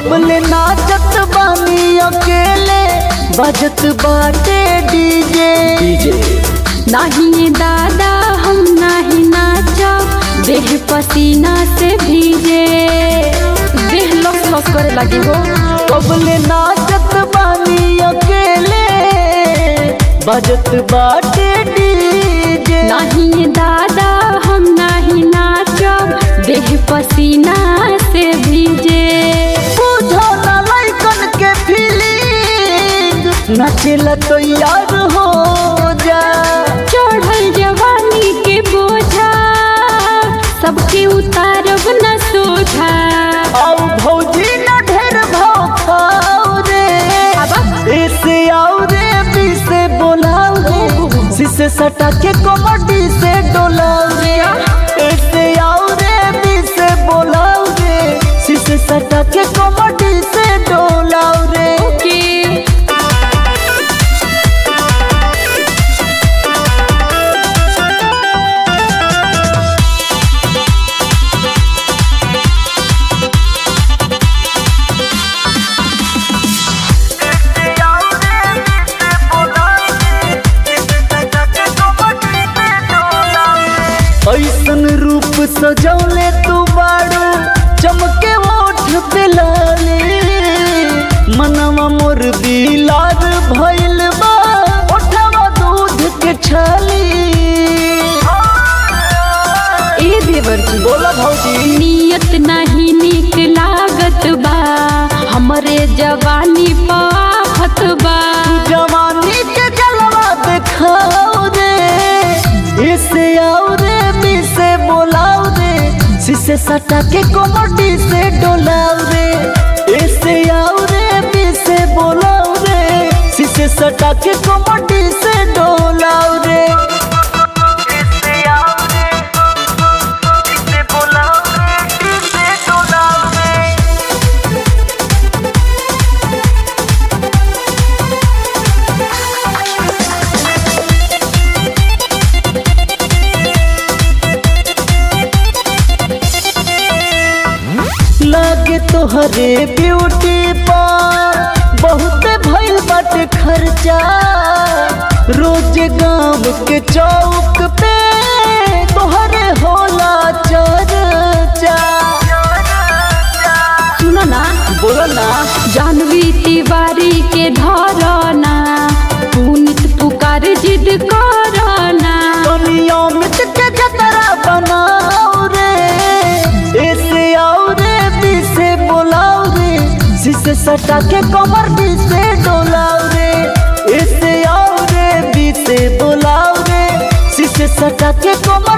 कबले नाचत बानी अकेले बजत बाटे डीजे डीजे नाही दादा हम नाही नाचब देह पसीना से भीजे देह लस लस करे लगी हो कबले नाचत बानी अकेले बजत बाटे डीजे नहीं दादा हम नहीं नाचब देह पसीना से भीजे बुझो ना लइकन के फीलिंग नचेला तो यार हो जा चढ़ल जवानी के बोझा सबके उतारब न सोझा आओ भौजी न ढेर भाव खाओ रे ऐसे आओ रे बी से बोलाओ रे शीशे सटा के कमटी से डोलाओ रे ऐसे आओ रे बी से बोलाओ रे शीशे सटा के कमटी से डोलाओ रे के ऐसन रूप सजौले तू बाड़ू चमके ओठ पे लाली मनवा मोर बिलार भइल बा ओठवा दूध के छाली ए देवर जी बोला भौजी नियत नहीं निक लागत बा हमरे जवानी पाफत बा जवानी के जलवा दिखाओ रे इसे आओ रे बी से बोलाओ रे शीशे सटा के कोमटी से डोलाओ रे इसे आओ रे बी से बोलाओ रे शीशे सटा के कोमटी से डोलाओ रे इसे आओ रे इसे बोलाओ रे इसे डोलाओ रे लागे तोहरे ब्यूटी पर बहुत भइल बाटे खर्चा रोज गांव के चौक पे तोहरे होला चर्चा सुनो ना बोलो ना जानवी तिवारी के धरना पुनित पुकार जिद करना नियमित के जतरा बनाओ रे ऐसे आओ रे बी से बोलाओ रे शीशे सटा के कमर बी से डोलाओ रे ऐसे आओ रे बी से बोलाओ रे शीशे सटा के कमर